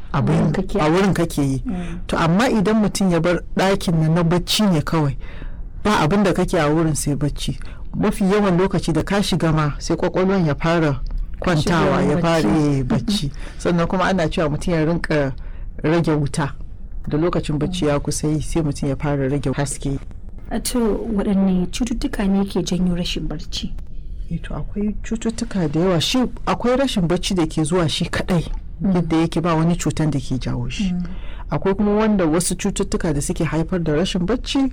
abin kake a wurin kake yi to amma idan mutum ya bar ɗakin nan na bacci ne kawai ba abin da kake a wurin sai bacci mafi yawan lokaci da ka shiga ma sai kwakwalwan ya fara kwantawa ya fara eh, bacci sannan kuma ana cewa mutum ya rinka rage wuta da lokacin bacci ya kusa yi sai mutum ya fara rage haske a to waɗanne cututtuka ne ke janyo rashin barci Eh, to akwai cututtuka da yawa shi akwai rashin bacci da ke zuwa shi kadai yadda yake ba wani cutan da ke jawo shi akwai kuma wanda wasu cututtuka da suke haifar da rashin bacci